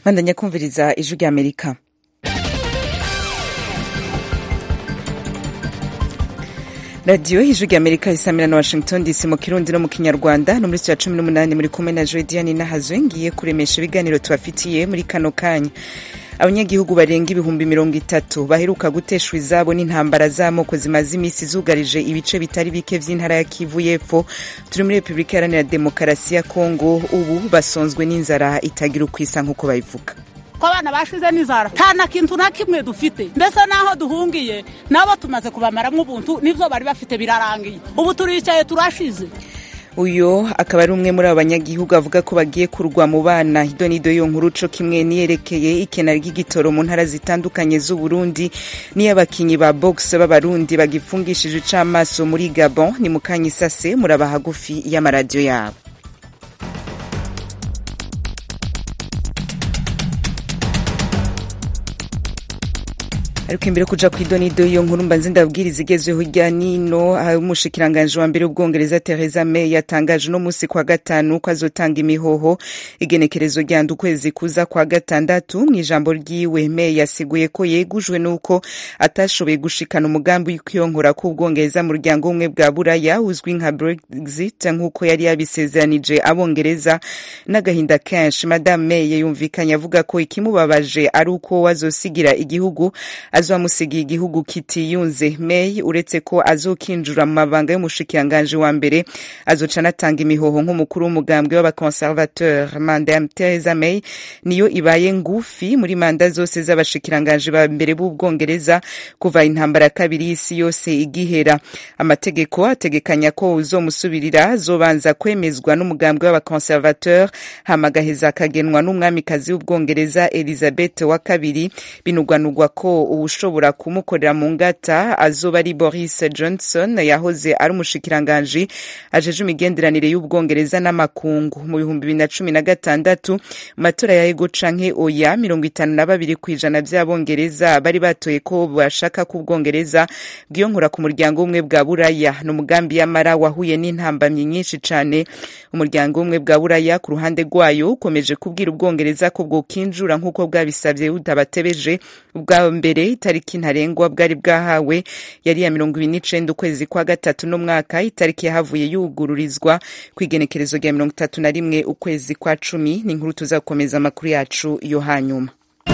bandanya kumviriza ijwi rya amerika radiyo ijwi rya amerika isamira na washington dc mu kirundi no mu kinyarwanda no muri cya cumi n'umunani muri kumwe na jodiane n'ahazwe ngiye kuremesha ibiganiro tubafitiye muri kano kanya abanyagihugu barenga ibihumbi mirongo itatu baheruka guteshwa izabo n'intambara z'amoko zimaze iminsi zugarije ibice bitari bike vy'intara ya kivu y'epfo turi muri repubulika iharanira demokarasi ya kongo ubu basonzwe n'inzara itagira ukwisa nk'uko babivuga ko abana bashize n'inzara nta na kintu na kimwe dufite mbese n'aho duhungiye nabo tumaze kubamaramo ubuntu n'ibyo bari bafite birarangiye ubu turicaye turashize uyo akaba ari umwe muri abo banyagihugu avuga ko bagiye kurwa mu bana idonido yo nkuru co kimwe niyerekeye ikena ry'igitoro mu ntara zitandukanye z'uburundi n'iy'abakinyi ba box b'abarundi bagifungishije icamaso muri gabon ni mu kanya isase muraba hagufi y'amaradiyo yabo ariko imbere kuja kw'idonido iyo nkuru mbanze ndabwiriza igezweho hirya nino aho umushikiranganji wa mbere w'ubwongereza Theresa May yatangaje uno musi kwa gatanu ko azotanga imihoho igenekerezo rya ukwezi kuza kwa gatandatu mu ijambo ryiwe May yasiguye ko yegujwe n'uko atashoboye gushikana umugambi w'ikwiyonkora k'ubwongereza mu muryango w'ubumwe bwa buraya uzwi nka Brexit nk'uko yari yabisezeranije abongereza n'agahinda kenshi Madame May yumvikanye avuga ko ikimubabaje ari uko wazosigira igihugu azomusigiye igihugu kitiyunze May uretse ko azokinjura mu mabanga y'umushikiranganji wa mbere azoca anatanga imihoho nk'umukuru w'umugambwe w'abaconservateur manda ya Theresa May niyo ibaye ngufi muri manda zose z'abashikiranganji ba mbere b'ubwongereza kuva intambara kabiri y'isi yose igihera amategeko ategekanya ko uzomusubirira azobanza kwemezwa n'umugambwe w'abaconservateur hama agaheza akagenwa n'umwamikazi w'ubwongereza Elizabeth wa kabiri binugwanugwa ko ushobora kumukorera mu ngata azoba ari Boris Johnson yahoze ari umushikiranganji ajeje imigenderanire y'ubwongereza n'amakungu mu bihumbi bibiri na cumi na gatandatu mu matora ya ego canke oya mirongo itanu na babiri kw'ijana vy'abongereza bari batoye ko bashaka ko ubwongereza bwiyonkora ku muryango w'ubumwe bwa buraya ni umugambi yamara wahuye n'intambamyi nyinshi cane umuryango w'ubumwe bwa buraya ku ruhande rwayo ukomeje kubwira ubwongereza ko bwokinjura nk'uko bwabisavye butabatebeje ubwa mbere itariki ntarengwa bwari bwahawe yari ya mirongo ibiri n'icenda ukwezi kwa gatatu n'umwaka itariki yahavuye yugururizwa kw'igenekerezo rya mirongo itatu na rimwe ukwezi kwa cumi ni inkuru tuzakomeza amakuru yacu yo hanyuma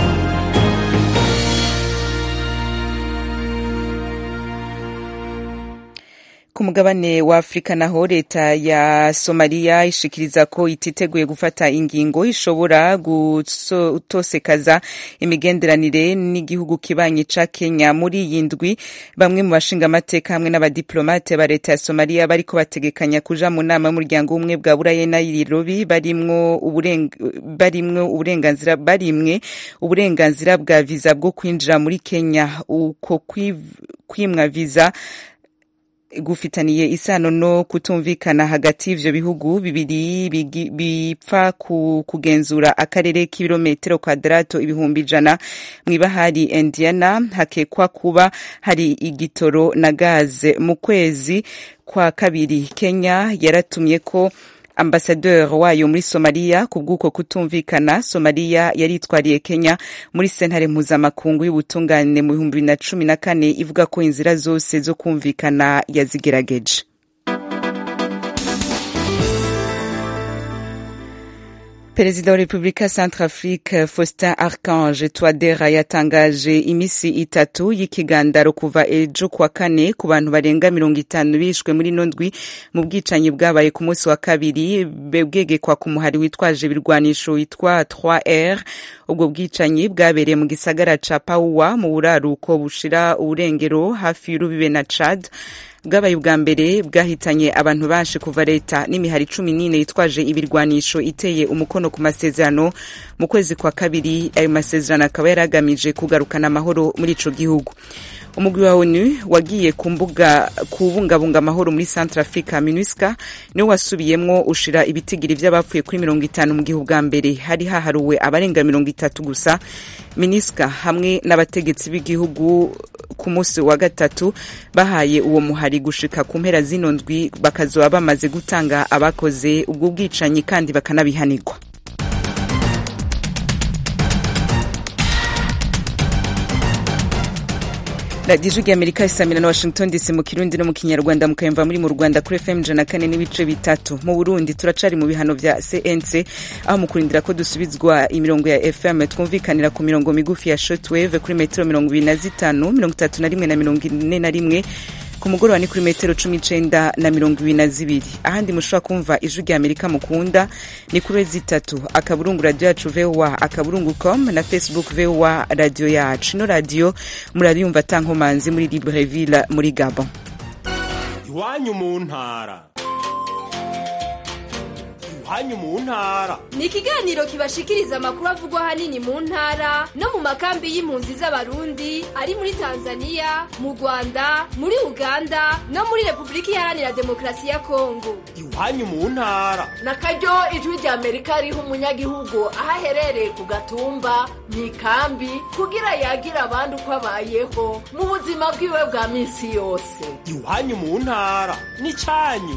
ku mugabane wa afurika naho leta ya somaliya ishikiriza ko ititeguye gufata ingingo ishobora gutosekaza imigenderanire n'igihugu kibanyi ca kenya muri iyi ndwi bamwe mu bashingamateka hamwe n'abadiplomate ba leta ya somaliya bariko bategekanya kuja mu nama y'umuryango w'ubumwe bwa burayi nairobi barimwo uburenganzira barimwe uburenganzira bwa viza bwo kwinjira muri kenya uko kwimwa viza gufitaniye isano no kutumvikana hagati y'ivyo bihugu bibiri bipfa kugenzura akarere k'ibirometero kwadarato ibihumbi ijana mw'ibahari indiana hakekwa kuba hari igitoro na gaze mu kwezi kwa kabiri kenya yaratumye ko ambasadeur wayo muri somaliya ku bw'uko kutumvikana somaliya yaritwariye kenya muri sentare mpuzamakungu y'ubutungane mu bihumbi bibiri na cumi na kane ivuga ko inzira zose zo kumvikana yazigerageje perezida wa repubulika centrafrique faustin archange twadera yatangaje imisi itatu y'ikigandaro kuva ejo kuwa kane ku bantu barenga mirongo itanu bishwe muri ino ndwi mu bwicanyi bwabaye ku munsi wa kabiri bwegekwa ku muhari witwaje ibirwanisho witwa 3r ubwo bwicanyi bwabereye mu gisagara ca pauwa mu buraruko bushira uburengero hafi y'urubibe na chad bwabaye ubwa mbere bwahitanye abantu benshi kuva leta n'imihari cumi n'ine yitwaje ibirwanisho iteye umukono ku masezerano mu kwezi kwa kabiri ayo masezerano akaba yari agamije kugarukana amahoro muri ico gihugu umugwi wa onu wagiye ku mbuga kubungabunga amahoro muri centre africa minusca niwo wasubiyemwo ushira ibitigiri vy'abapfuye kuri mirongo itanu mu gihe ubwa mbere hari haharuwe abarenga mirongo itatu gusa minisca hamwe n'abategetsi b'igihugu ku munsi wa gatatu bahaye uwo muhari gushika ku mpera zino ndwi bakazoba bamaze gutanga abakoze ubwo bwicanyi kandi bakanabihanirwa radiyo ijwi amerika isamira na washington dc mu kirundi no mu kinyarwanda mukayumva muri mu rwanda kuri fm ijana kane n'ibice bitatu mu burundi turacari mu bihano vya cnc aho mu kurindira ko dusubizwa imirongo ya fm twumvikanira ku mirongo migufi ya shortwave kuri metero mirongo ibiri na zitanu mirongo itatu na rimwe na mirongo ine na rimwe ku mugoroba ni kuri metero cumi icenda na mirongo ibiri na zibiri ahandi mushobora kumva ijwi rya amerika mukunda ni kuri zitatu akaburungu radiyo yacu voa akaburungu com na facebook voa radiyo yacu ino radiyo murariyumva tankomanzi muri libreville muri gabon iwanyu mu ntara iwanyu mu ntara ni ikiganiro kibashikiriza amakuru avugwa ahanini mu ntara no mu makambi y'impunzi z'abarundi ari muri tanzania mu rwanda muri uganda no muri repubulika iharanira demokarasi ya kongo iwanyu mu ntara na karyo ijwi rya amerika riha umunyagihugu aho aherereye ku gatumba mu ikambi kugira yagira abandi uko abayeho mu buzima bwiwe bwa minsi yose iwanyu mu ntara ni cyanyu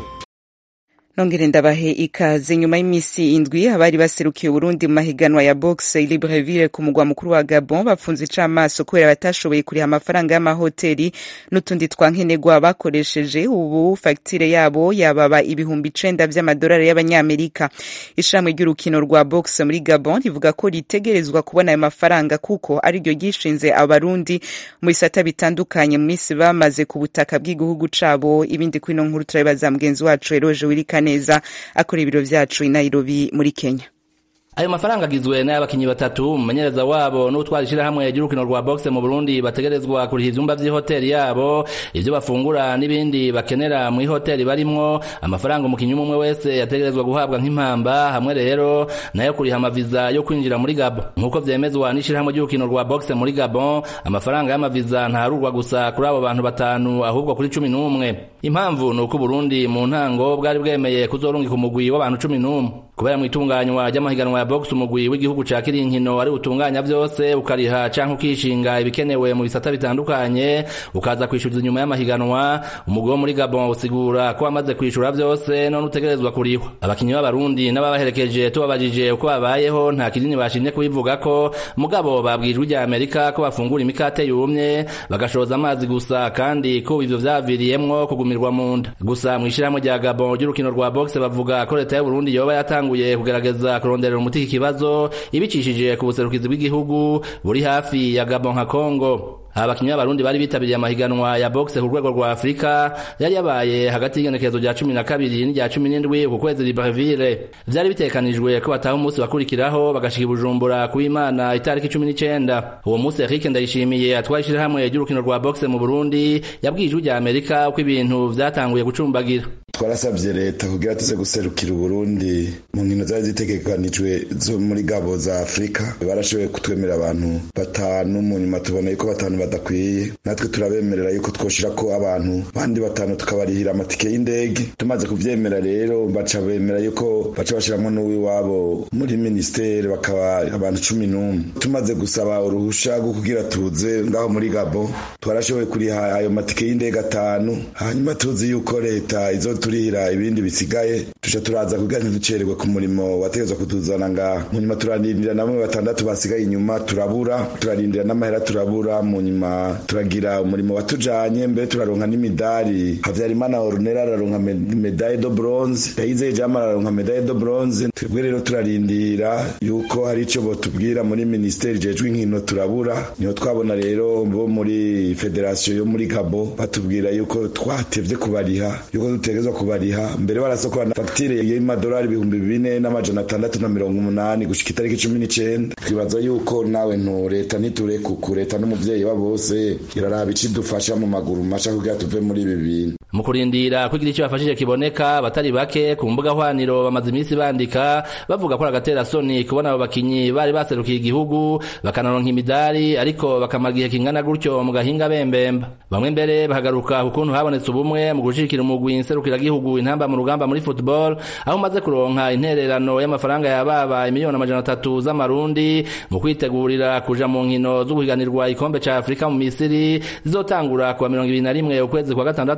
nongere ndabahe ikaze nyuma y'imisi indwi abari baserukiye Burundi mu mahiganwa ya boxe Libreville ku mugwa mukuru wa Gabon bafunze icamaso kubera batashoboye kuriha amafaranga y'amahoteli n'utundi twankenerwa bakoresheje ubu fagitire yabo yababa ibihumbi icenda vy'amadolari y'abanyamerika ishirahamwe ry'urukino rwa boxe muri Gabon rivuga ko ritegerezwa kubona ayo mafaranga kuko ari ryo ryishinze abarundi mu bisata bitandukanye mu misi bamaze ku butaka bw'igihugu cabo ibindi kwino nkuru turabibaza mugenzi wacu Eroje Wirika neza akora ibiro vyacu i Nairobi muri Kenya ayo mafaranga agizwe n'abakinyi batatu umumenyereza wabo n'utwara ishirahamwe ry'urukino rwa boxe mu Burundi bategerezwa kuriha ivyumba vy'ihoteli yabo ivyo bafungura n'ibindi bakenera mu ihoteli barimwo amafaranga umukinyi umwe wese yategerezwa guhabwa nk'impamba hamwe rero nayo kuriha amaviza yo kwinjira muri Gabon nk'uko vyemezwa n'ishirahamwe ry'urukino rwa boxe muri Gabon amafaranga y'amaviza ntarurwa gusa kuri abo bantu batanu ahubwo kuri cumi n'umwe impamvu ni uko Burundi mu ntango bwari bwemeye kuzorungika umugwi w'abantu cumi n'umwe kubera mu itunganywa ry'amahiganwa ya box umugwi w'igihugu ca kirinkino ari utunganya vyose ukariha canke ukishinga ibikenewe mu bisata bitandukanye ukaza kwishyuza inyuma y'amahiganwa umugwi wo muri Gabon usigura ko wamaze kwishura vyose none utegerezwa kurihwa abakinyi b'abarundi n'ababaherekeje tubabajije uko babayeho nta kinini bashimye kubivuga ko mugabo babwijwe rya Amerika ko bafungura imikate yumye bagashoza amazi gusa kandi ko ivyo vyaviriyemwo kugumirwa mu nda gusa mu ishirahamwe rya Gabon ry'urukino rwa box bavuga ko leta y'u Burundi yoba yatanguye kugerageza kuronderera umuti iki kibazo ibicishije ku buserukizi bw'igihugu buri hafi ya Gabon nka Congo abakinyi b'abarundi bari bitabiriye amahiganwa ya boxe ku rwego rwa Afrika yari yabaye hagati y'igenekerezo rya cumi na kabiri n'irya cumi n'indwi ku kwezi Libreville vyari bitekanijwe ko bataha umunsi bakurikiraho bagashika i Bujumbura ku Imana itariki cumi n'icenda uwo munsi Eric Ndayishimiye atwaye ishirahamwe ry'urukino rwa boxe mu Burundi yabwiye ijwi rya Amerika uko ibintu vyatanguye gucumbagira twarasabye leta kugira tuze guserukira uburundi mu nkino zari zitegekanijwe zo muri gabo za afurika barashoboye kutwemerera abantu batanu mu nyuma tubona yuko batanu badakwiye natwe turabemerera yuko twoshira ko abantu bandi batanu tukabarihira amatike y'indege tumaze kuvyemera rero baca bemera yuko baca bashiramwo n'uwiwabo muri ministeri bakaba abantu cumi n'umwe tumaze gusaba uruhusha rwo kugira tuze ngaho muri gabo twarashoboye kuriha ayo matike y'indege atanu hanyuma tuzi yuko leta izo turihira ibindi bisigaye tuca turaza kugira ntiducererwe ku murimo wategezwa kutuzana ngaha mu nyuma turarindira na bamwe batandatu basigaye inyuma turabura turarindira n'amahera turabura mu nyuma turagira umurimo watujanye mbere turaronka n'imidari havyarimana orunera araronka medaille de bronze yayizeye jama araronka medaille de bronze twebwe rero turarindira yuko hari ico botubwira muri ministeri jejwe inkino turabura niho twabona rero bo muri federation yo muri gabo batubwira yuko twatevye kubariha yuko dutegezwa kubariha mbere barasokorana fagitire y'amadolari ibihumbi bine n'amajana atandatu na mirongo umunani gushika itariki cumi n'icenda twibaza yuko nawe ntu leta ntiturekuku leta n'umuvyeyi wa bose iraraba ico idufasha mu maguru masha kugira tuve muri ibi bintu mu kurindira ko igira icyo bafashije kiboneka abatari bake ku mbuga hwaniro bamaze iminsi bandika bavuga ko agatera soni kubona abo bakinyi bari baserukiye igihugu bakanaronka imidari ariko bakamara igihe kingana gutyo mu gahinga bembemba bamwe mbere bahagaruka ku kuntu habonetse ubumwe mu gushikira umugwi nserukiragihugu intamba mu rugamba muri football aho umaze kuronka intererano y'amafaranga yababa imiliyoni amajana atatu z'amarundi mu kwitegurira kuja mu nkino zo guhiganirwa ikombe ca afurika mu misiri zizotangura kuwa mirongo ibiri na rimwe ukwezi kwa gatandatu kuza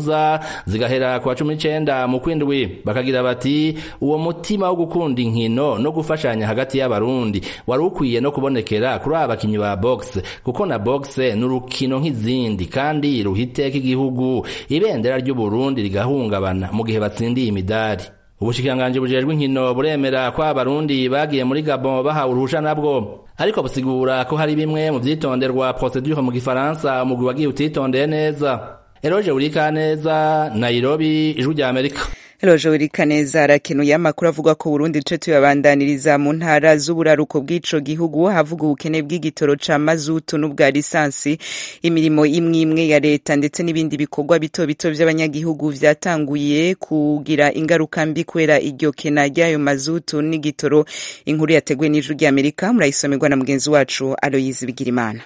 uza zigahera ku wa cumi n'icenda mu kwindwi bakagira bati uwo mutima wo gukunda inkino no gufashanya hagati y'abarundi wari ukwiye no kubonekera kuri aba bakinyi ba boxe kuko na boxe ni urukino nk'izindi kandi ruhiteka igihugu ibendera ry'uburundi rigahungabana mu gihe batsindiye imidari ubushikiranganji bujejwe inkino buremera ko abarundi bagiye muri gabon bahawe uruhusha nabwo ariko busigura ko hari bimwe mu vyitonderwa procedure mu gifaransa umugwi wagiye utitondeye neza eroje urika neza nairobi ijwi rya amerika Eloje Wirikaneza arakenuye amakuru avuga ko Burundi ico tuyabandaniriza mu ntara z'uburaruko bw'ico gihugu havuga ubukene bw'igitoro ca mazutu n'ubwa lisansi imirimo imwe imwe ya leta ndetse n'ibindi bikorwa bito bito vy'abanyagihugu vyatanguye kugira ingaruka mbi kubera iryo kena ry'ayo mazutu n'igitoro inkuru yateguwe n'ijwi ry'Amerika murayisomerwa na mugenzi wacu Aloyizi Bigirimana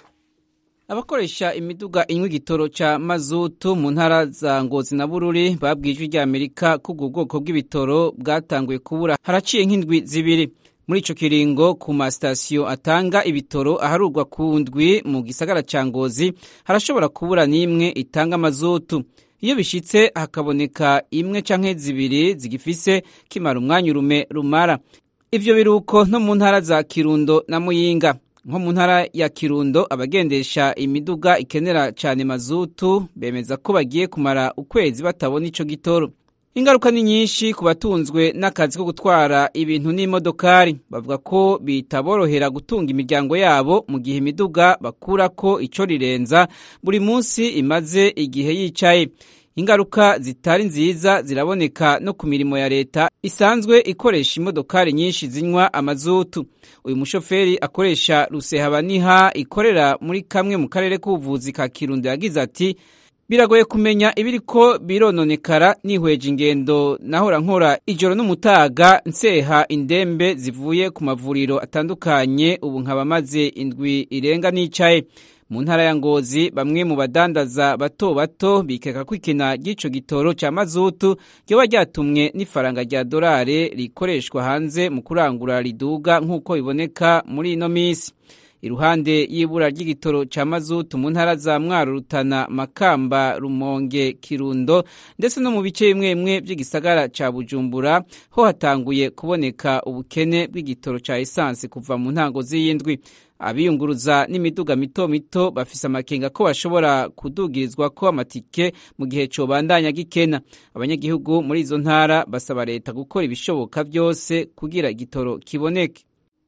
abakoresha imiduga inywa igitoro ca mazutu mu ntara za ngozi na bururi babwijwe rya amerika ko ubwo bwoko bw'ibitoro bwatanguye kubura haraciye nk'indwi zibiri muri ico kiringo ku masitasiyo atanga ibitoro aharurwa ku ndwi mu gisagara ca ngozi harashobora kubura n'imwe itanga mazutu iyo bishitse hakaboneka imwe canke zibiri zigifise kimara umwanya urume rumara ivyo biruko no mu ntara za kirundo na muyinga nko mu ntara ya kirundo abagendesha imiduga ikenera cyane mazutu bemeza ko bagiye kumara ukwezi batabona ico gitoro ingaruka ni nyinshi ku batunzwe n'akazi ko gutwara ibintu n'imodokari bavuga ko bitaborohera gutunga imiryango yabo mu gihe imiduga bakurako ico rirenza buri munsi imaze igihe yicaye ingaruka zitari nziza ziraboneka no ku mirimo ya leta isanzwe ikoresha imodokari nyinshi zinywa amazutu uyu mushoferi akoresha rusehabaniha ikorera muri kamwe mu karere k'ubuvuzi ka kirundo yagize ati biragoye kumenya ibiriko birononekara nihweje ingendo nahora nkora ijoro n'umutaga nseha indembe zivuye ku mavuriro atandukanye ubu nkaba maze indwi irenga nicaye mu ntara ya ngozi bamwe mu badandaza bato bato bikeka ko ikena ry'ico gitoro ca mazutu ryoba ryatumwe n'ifaranga rya dorare rikoreshwa hanze mu kurangura riduga nk'uko biboneka muri ino misi iruhande y'ibura ry'igitoro ca mazutu mu ntara za mwaro rutana makamba rumonge kirundo ndetse no mu bice bimwe bimwe vy'igisagara ca bujumbura ho hatanguye kuboneka ubukene bw'igitoro ca esansi kuva mu ntango z'iyindwi abiyunguruza n'imiduga mito mito bafise amakenga ko bashobora kudugirizwa ko amatike mu gihe cobandanya gikena abanyagihugu muri izo ntara basaba leta gukora ibishoboka byose kugira igitoro kiboneke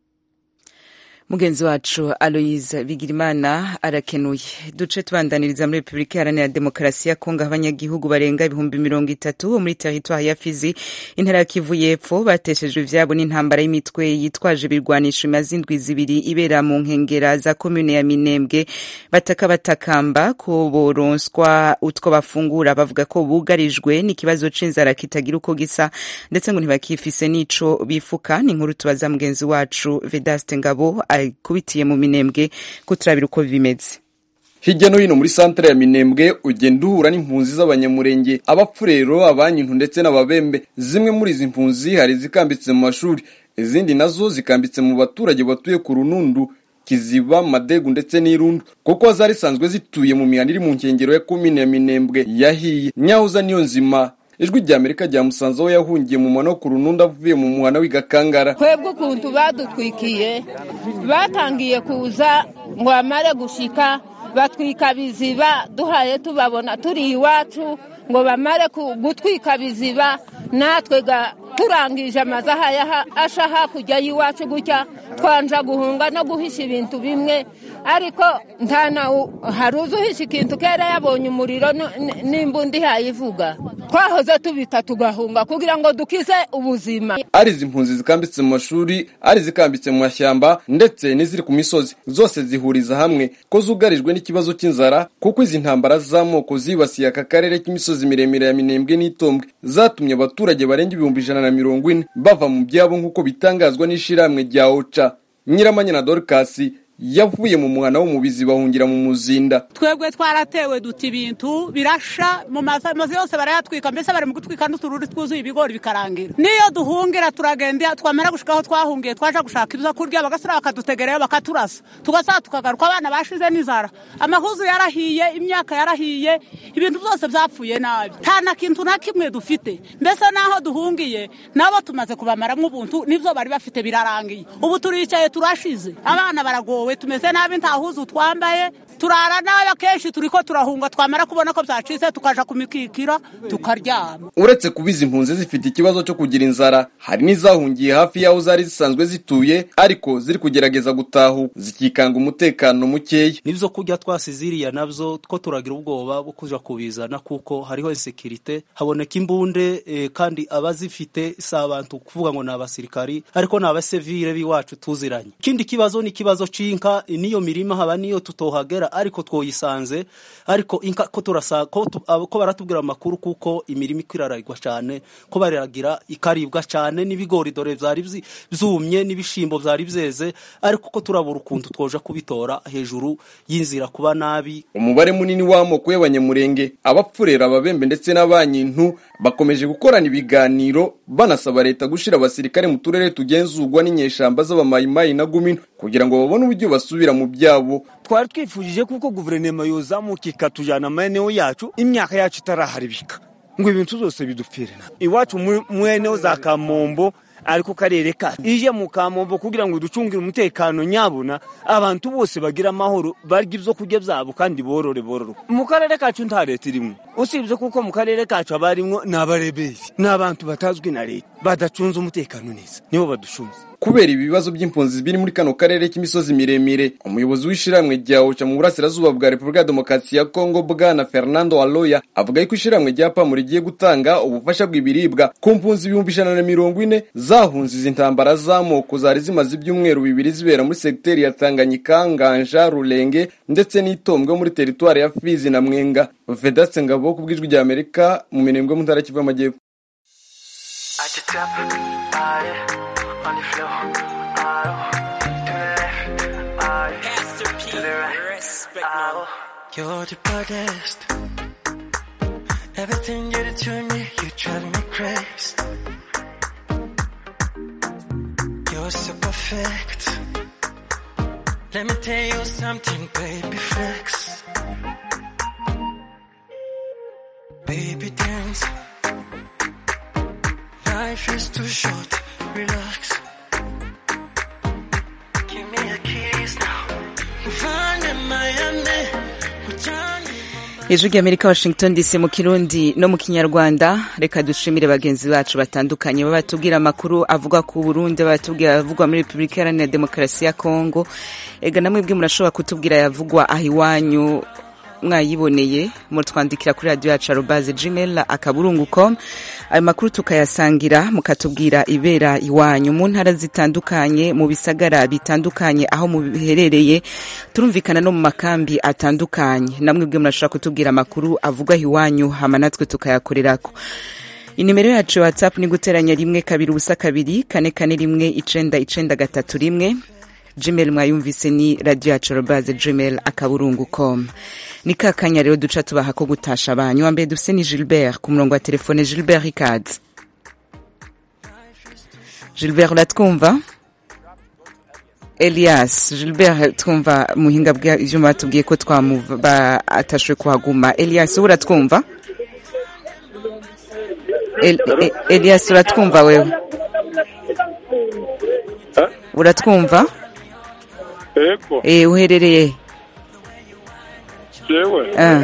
mugenzi wacu aloyize bigirimana arakenuye duce tubandaniriza muri repubulika iharanira demokarasi ya kongo abanyagihugu barenga ibihumbi mirongo itatu bo muri teritwari ya fizi intara ya kivu y'epfo bateshejwe ivyabo n'intambara y'imitwe yitwaje ibirwanisho imaze indwi zibiri ibera mu nkengera za komune ya minembwe bataka batakamba ko boronswa utwo bafungura bavuga ko bugarijwe n'ikibazo c'inzara kitagira uko gisa ndetse ngo ntibakifise n'ico bifuka ni inkuru tubaza mugenzi wacu vedaste ngabo akubitiye mu minembwe ko turabira uko bimeze hirya no hino muri santere ya minembwe ugenda uhura n'impunzi z'abanyamurenge abapfurero abanyintu ndetse n'ababembe zimwe muri izi mpunzi hari izikambitse mu mashuri izindi nazo zikambitse mu baturage batuye ku runundu kiziba madegu ndetse n'irundu kuko zari zisanzwe zituye mu mihanda iri mu nkengero ya komine ya minembwe yahiye nyahuza niyo nzima ijwi rya amerika ryamusanze aho yahungiye mu mwana wo ku rununda avuye mu muhana w'igakangara twebwe ukuntu badutwikiye batangiye kuza ngo bamare gushika batwika biziba duhaye tubabona turi iwacu ngo bamare gutwika biziba natwe turangije amazaha asha hakurya y'iwacu gutya twanja guhunga no guhisha ibintu bimwe ariko nta nawe hari uzi uhisha ikintu kera yabonye umuriro n'imbunda ihayivuga twahoze tubita tugahunga kugira ngo dukize ubuzima ari izi mpunzi zikambitse mu mashuri ari izikambitse mu mashyamba ndetse n'iziri ku misozi zose zihuriza hamwe ko zugarijwe n'ikibazo cy'inzara kuko izi ntambara z'amoko zibasiye aka karere k'imisozi miremire ya minembwe n'itombwe zatumye abaturage barenga ibihumbi ijana na mirongo ine bava mu byabo nk'uko bitangazwa n'ishirahamwe rya oca nyiramanya na dorikasi yavuye mu muhana wo mu bizi bahungira mu muzinda twebwe twaratewe duta ibintu birasha mu mazu amazu yose barayatwika mbese bari mu gutwika n'utururi twuzuye ibigori bikarangira niyo duhungira turagenda twamara gushika aho twahungiye twaje gushaka ibyo kurya bagasura bakadutegereyo bakaturasa tugasaba tukagaruka abana bashize n'inzara amahuzu yarahiye imyaka yarahiye ibintu byose byapfuye nabi nta na kintu na kimwe dufite mbese n'aho duhungiye nabo tumaze kubamaramo ubuntu n'ibyo bari bafite birarangiye ubu turicaye turashize abana baragowe tumeze nabi nta huzu twambaye turara nabi akenshi turi ko turahunga twamara kubona ko byacitse tukaja ku mikikiro tukaryama uretse kuba izi mpunzi zifite ikibazo cyo kugira inzara hari n'izahungiye hafi y'aho zari zisanzwe zituye ariko ziri kugerageza gutahuka zikikanga umutekano mukeya n'ibyo kurya twasize iriya nabyo two turagira ubwoba bwo kuja kubizana kuko hariho insekirite haboneka imbunde eh, kandi abazifite si abantu kuvuga ngo ni abasirikari ariko ni abasivile b'iwacu tuziranye ikindi kibazo ni ikibazo c'inka niyo mirima haba niyo tutohagera ariko twoyisanze ariko inka ko turasa ko, tu, abo- ko baratubwira amakuru kuko imirima iko iraragwa cyane ko bariragira ikaribwa cyane n'ibigori dore vyari vyi- vyumye n'ibishimbo vyari vyeze ariko ko turabura ukuntu twoja kubitora hejuru y'inzira kuba nabi umubare munini w'amoko y'abanyamurenge abapfurera ababembe ndetse n'abanyintu bakomeje gukorana ibiganiro banasaba leta gushira abasirikare mu turere tugenzurwa n'inyeshamba z'abamayimayi na gumino kugira ngo babone uburyo basubira mu byabo twari twifujije kuko guverinoma yozamuka ikatujyana amaeneo yacu imyaka yacu itaraharibika ngo ibintu byose bidupfire iwacu mu- mu eneo za kamombo ariko karere kacu ije mu kamombo kugira ngo ducungire umutekano nyabuna abantu bose bagira amahoro barya ibyo kurya byabo kandi borore bororoka mu karere kacu nta leta irimo usibye kuko mu karere kacu haba harimo ni abareberi ni abantu batazwi na leta badacunze umutekano neza nibo baducunze kubera ibibazo by'impunzi biri muri kano karere k'imisozi miremire umuyobozi w'ishyirahamwe rya oca mu burasirazuba bwa repubulika ya demokarasi ya kongo bwana fernando aloya avuga yuko ishyirahamwe rya pamu rigiye gutanga ubufasha bw'ibiribwa ku mpunzi ibihumbi ijana na mirongo ine zahunze izi ntambara z'amoko zari zimaze ibyumweru bibiri zibera muri segiteri ya tanganyika nganja rurenge ndetse n'itombwe muri teritwari ya fizi na mwenga vedatse ngabo ku bw'ijwi rya amerika mu mirembwe yo mu ntara kivu y'amajyepfo At the top, aye, on the floor, aye, to the left, aye, to the right, aye. You're the baddest. Everything you do to me, you drive me crazy. You're so perfect. Let me tell you something, baby flex. Baby dance. Life is too short, relax. Give me a kiss now. Find in Miami, return ijwi ry'amerika washington dc mu kirundi no mu kinyarwanda reka dushimire bagenzi bacu batandukanye baba batubwira amakuru avuga ku burundi batubwira avugwa muri repubulika iharanira demokarasi ya kongo ega namwe bwe murashobora kutubwira yavugwa aho iwanyu mwayiboneye mutwandikira kuri radiyo yacu arobaze gmail akaburungu com ayo makuru tukayasangira mukatubwira ibera iwanyu mu ntara zitandukanye mu bisagara bitandukanye aho mubiherereye turumvikana no mu makambi atandukanye namwe bwe murashobora kutubwira amakuru avugwa iwanyu hama natwe tukayakorerako inimero yacu ya whatsapp ni guteranya rimwe kabiri ubusa kabiri kane kane rimwe icenda icenda gatatu rimwe gmail mwayumvise ni radio yacu robaze gmail akaburungu com ni ka kanya rero duca tubaha ko gutasha abanyu wa mbere dufise ni gilbert ku murongo wa telefone gilbert ikaze gilbert uratwumva elias gilbert twumva muhinga bw'ivyuma batubwiye ko twamuva atashwe kuhaguma elias ubu uratwumva El, e, elias uratwumva wewe uratwumva Ego, eh uherereye jewe. Ah.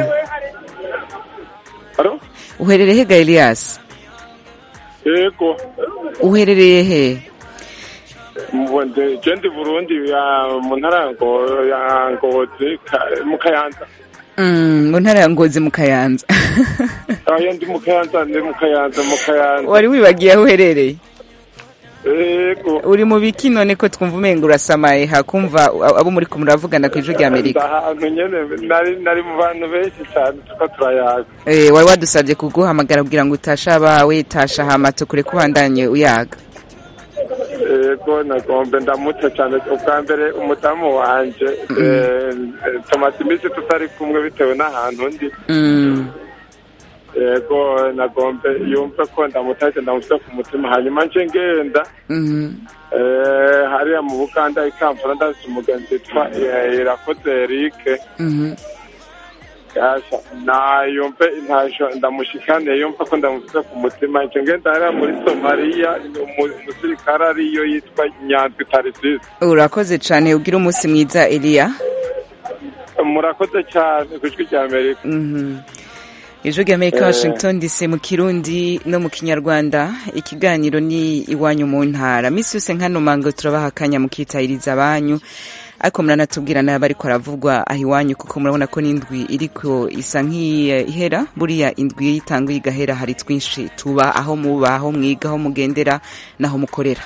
Alo? uherereye he ga elias Ego. uherereye he Mbonde jendi Burundi ya mu ntara ya Ngo- ya Ngozi ka- mu Kayanza. Mm, mu ntara ya ngozi mu kayanza Ayo ndi mu Kayanza ndi mu Kayanza mu Kayanza. wari wibagiye aho uherereye Ego. uri mu biki none ko twumva umenga urasamaye hakumva abo muri kumwe muravugana ku ijwi rya amerika Ahantu nyene nari nari mu bantu benshi cyane tuko turayaga. Eh, wari wadusabye kuguhamagara kugira ngo utashe abawe tasha hama tukure kubandanye uyaga yego nagombe ndamutse cyane ubwa mbere umudamu wanje eh, eh, tumaze iminsi tutari kumwe bitewe n'ahantu ndi Mm. yego nagombe yumve ko ndamutaje ndamutse ku mutima hanyuma nje ngenda Mhm. eh, hariya mu buganda ikampala ndazi umugenzi witwa eh, irakoze erike Mhm. Gasha na yumve intasho ndamushikane yumva ko ndamutse ku mutima nje ngenda hariya muri somaliya umu- umusirikare ariyo yitwa nyanzi tarisisi urakoze cyane ugira umunsi mwiza eliya murakoze cyane ku ijwi rya amerika Mhm. ijwi rya amerika Eh. washington dc mu kirundi no mu kinyarwanda ikiganiro ni iwanyu mu ntara misi yose nkano mango turabaha akanya mukitahiriza abanyu ariko muranatubwira nabi ariko aravugwa aho iwanyu kuko murabona ko n'indwi iriko isa nk'ihera buriya indwi iyo itanguye igahera hari twinshi tuba aho muba aho mwiga aho mugendera n'aho mukorera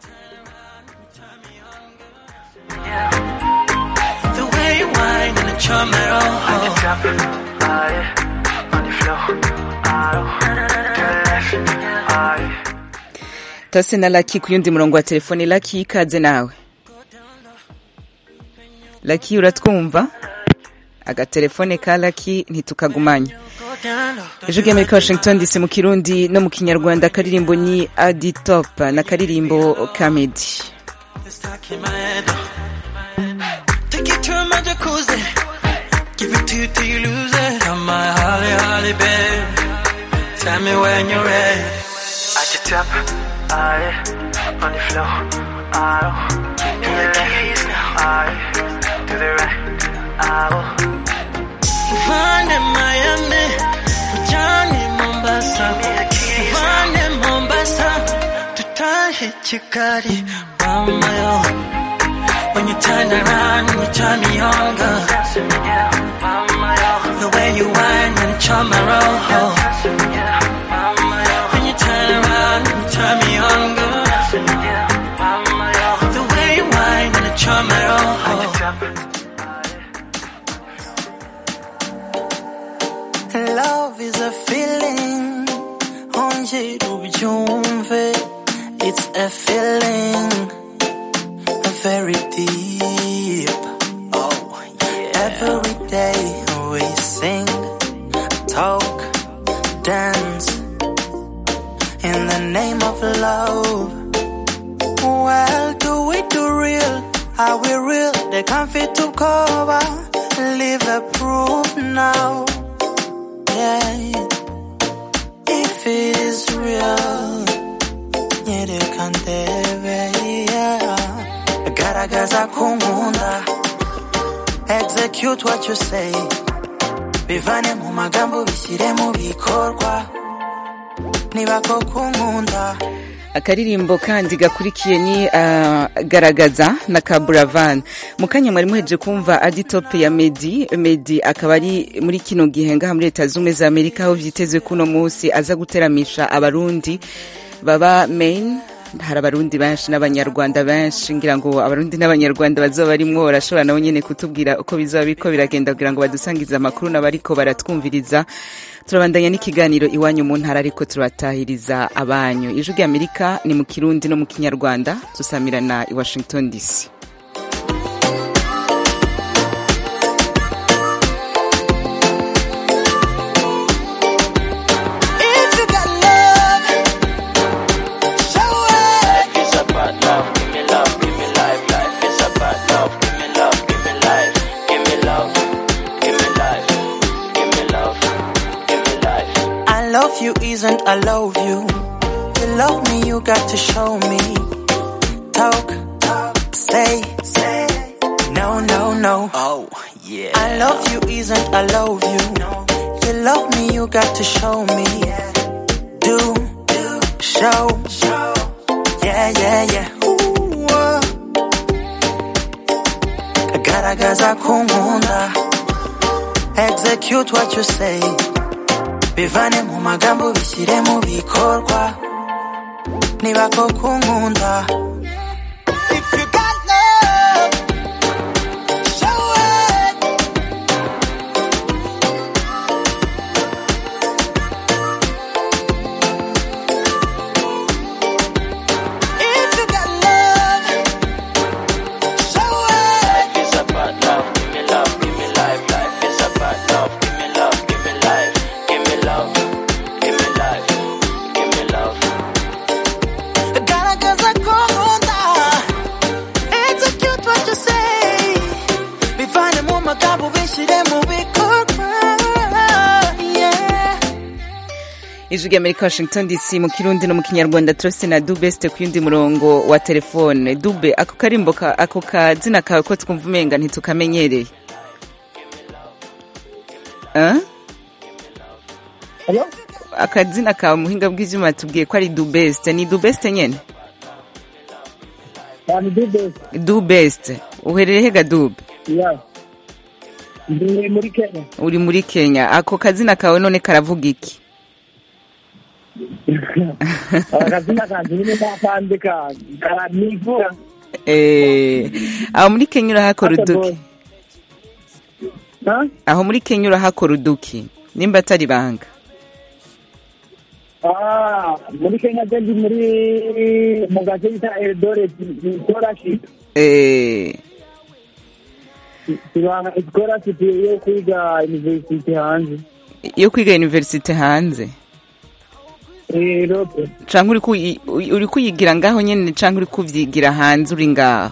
The way you whine and the charm at all. On the top, ah, yeah. On the floor, ah, to the left, ah, yeah. tase na laki ku yundi murongo wa telefone laki ikaze nawe laki uratwumva agatelefone ka laki ntitukagumanye ejo ry'amerika washington dc mu kirundi no mu kinyarwanda akaririmbo ni adi top n'akaririmbo kamedi Stuck in my head. Take it to my jacuzzi. Give it to you till you lose it. Come my holly, holly, babe. Tell me when you're ready. At the top, ah, yeah. On the floor, ah, oh. Give me the keys now, ah, yeah. To the right, ah, oh. Find in Miami, Johnny Mombasa. Find in Mombasa, to tie hit Chikari, mama yo. When you turn around, you turn me on, girl. The way you whine and charm my roll. When you turn around, you turn me on, girl. The way you whine and charm my roll. Love is a feeling, onje ubyumve. It's a feeling, very deep. Oh, yeah. Every day we sing, talk, dance in the name of love. Well, do we do real? Are we real? They can't fit to cover. Live a proof now. Yeah. If it is real, nyerekandebe, yeah. Garagaza kunkunda. Execute what you say. Bivane mu magambo bishyire mu bikorwa. Niba koko unkunda. akaririmbo kandi gakurikiye ni ah, garagaza na kaburavan mu kanya mwari muheje kumva adi top ya medi medi akaba ari muri kino gihe ngaha muri leta z'ubumwe za amerika aho vyitezwe kuno munsi aza guteramisha abarundi baba main hari abarundi benshi n'abanyarwanda benshi ngira ngo abarundi n'abanyarwanda bazoba barimwo barashobora nabo nyene kutubwira uko bizoba biriko biragenda kugira ngo badusangize amakuru n'abariko baratwumviriza turabandanya n'ikiganiro iwanyu mu ntara ariko turabatahiriza abanyu ijwi ry'amerika ni mu kirundi no mu kinyarwanda tusamirana i washington dc If you got love, show it. Life is about love. Give me love, give me life. Life is about love. Give me love, give me life. Give me love, give me life. Give me love, give me life. I love you isn't I love you. You love me, you got to show me. Talk, talk, say, say. No, no, no. Oh, yeah. I love you isn't I love you. You love me, you got to show me. Do, do, show, show. Yeah, yeah, yeah. Ooh, uh. Garagaza kunkunda. Execute what you say. Bivane mu magambo bishyire mu bikorwa. Niba koko unkunda. If you got love, show it. If you ijwi ry'amerika washington dc mu kirundi no mu kinyarwanda turafise na dubeste ku yundi murongo wa telefone dube ako karimbo ka- ako kazina kawe ko twumva umenga ntitukamenyereye Ah? akazina kawe muhinga bw'ivyuma tubwiye ko ari dubeste ni dubeste nyene ni dubeste dubeste uherereye hega dube ya ndi muri kenya uri muri kenya ako kazina kawe none karavuga iki akazina kanje nyine nakandika karanivura Eh, aho muri kenya urahakora uduki aho muri kenya urahakora uduki nimba atari banga Ah, muri kenya je ndi muri mu gace bita eldoret scholarship Eh, tubanga scholarship yo kwiga university hanze yo kwiga universite hanze Europe canke uri kuyi- uri kuyigira ngaho nyene canke uri kuvyigira hanze uri ngaho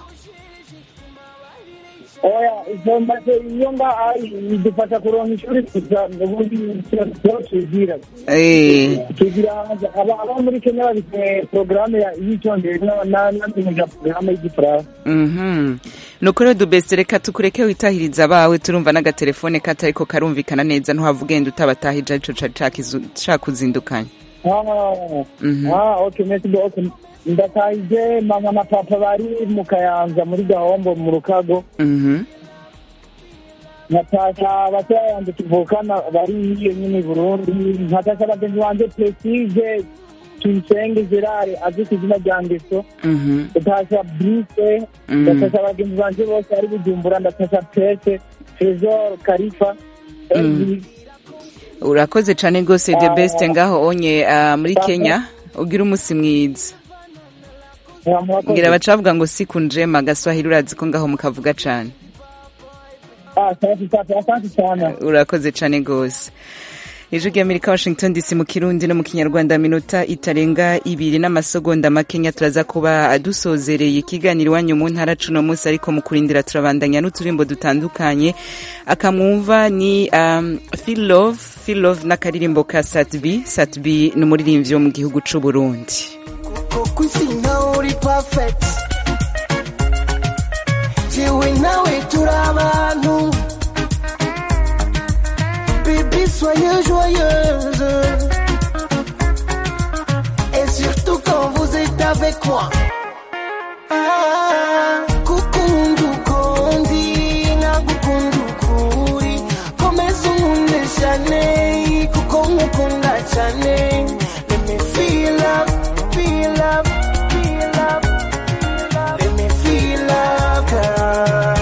oya izo maze iyo nga idufasha kuronka ishuri gusa ubundi tuba twigira Eh, tugira hanze aba aba muri kenya bafite porogaramu y'icyongereza n'amenyesha porogaramu y'igifaransa mhm nuko rero dubeste reka tukureke witahiriza abawe turumva n'agatelefone katariko karumvikana neza ntuhava ugenda utabatahije arico cari cakizu- cakuzindukanye Ah, Mhm. ah, okay, merci beaucoup. ndatahije mama na papa bari mu kayanza muri gahombo mu rukago Mhm. nkatasha batoya yanjye tuvukana bari hiyo nyine i burundi nkatasha bagenzi banjye prestige tuyisenge gerard azwi ku izina rya ngeso Mhm. ndatasha brise Mm. ndatasha bagenzi banjye bose bari bujumbura ndatasha pese tresor karifa Elvis. urakoze cane rwose the Ah. best ngaho onye ah, muri kenya ugira umusi mwiza murakoze. ngira bacavuga ngo siku njema gaswahili urazi ko ngaho mukavuga cane Ah, asante sana, asante sana urakoze cane rwose ijwi ry'amerika washington dc mu kirundi no mu kinyarwanda minota itarenga ibiri n'amasegonda makenya turaza kuba dusozereye ikiganiro iwanyu mu ntara cuno munsi ariko mu kurindira turabandanya n'uturimbo dutandukanye akamwumva ni um, feel love feel love n'akaririmbo ka satb satb ni umuririmbyi wo mu gihugu c'uburundi kuko isi nawe uri perfect jewe nawe turi abantu bébé soyez joyeuse et surtout quand vous êtes avec moi Ah, kukunda ukundi nkagukunda ukuri komeza unkunde cyane kuko nkukunda cyane let me feel love feel love feel love let me feel love girl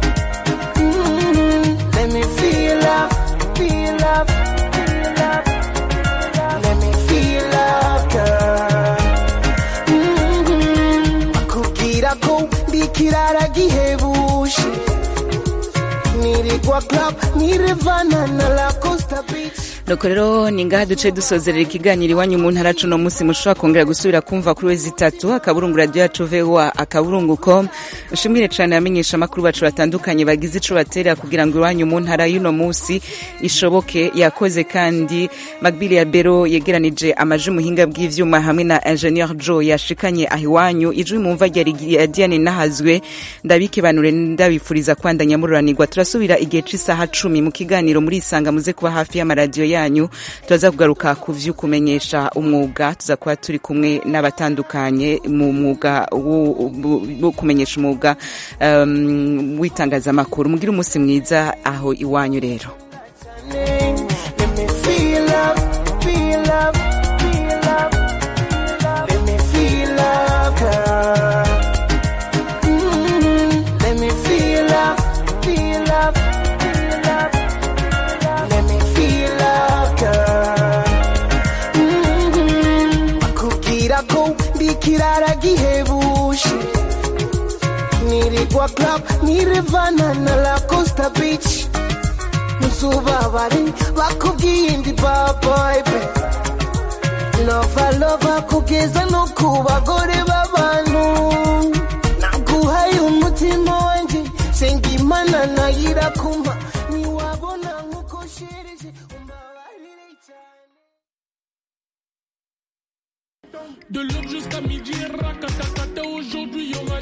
Mm, let me feel love feel love feel love let me feel love girl Mhm. bakubwira ko ndi ikirara gihebuje nirigwa club nirevana na la costa beach nuko rero ni ngaha duce dusozerera ikiganiro iwanyu mu ntara cuno munsi mushobora kongera gusubira kumva kuri wezi itatu akaburungu radiyo yacu voa akaburungu com nshimire cane abamenyesha amakuru bacu batandukanye bagize ico batera kugira ngo iwanyu mu ntara y'uno munsi ishoboke yakoze kandi magbili ya bero yegeranije amaji muhinga bw'ivyuma hamwe na ingenieur joe yashikanye aho iwanyu ijwi mumva rya diane nahazwe ndabikibanure ndabifuriza kwandanya mururanirwa turasubira igihe c'isaha cumi mu kiganiro muri isanga muze kuba hafi y'amaradiyo yanyu turaza kugaruka ku vy'ukumenyesha umwuga tuza kuba turi kumwe n'abatandukanye mu mwuga wo wo kumenyesha umwuga um, w'itangazamakuru mugire umunsi mwiza aho iwanyu rero Let me feel love, feel love, feel love. Let me feel love, girl. Mm, Let me feel love, feel love, feel love. Let me feel love, girl. Mm, bakubwira ko ndi ikirara gihebuje nirigwa club nirevana na la costa beach ntuzubabare bakubwiye indi baboybe lova lova kugeza no ku bagore b'abantu naguhaye umutima wanjye senga imana nayo irakumpa ntiwabona nk'uko shereje De l'aube jusqu'à midi, rakatata.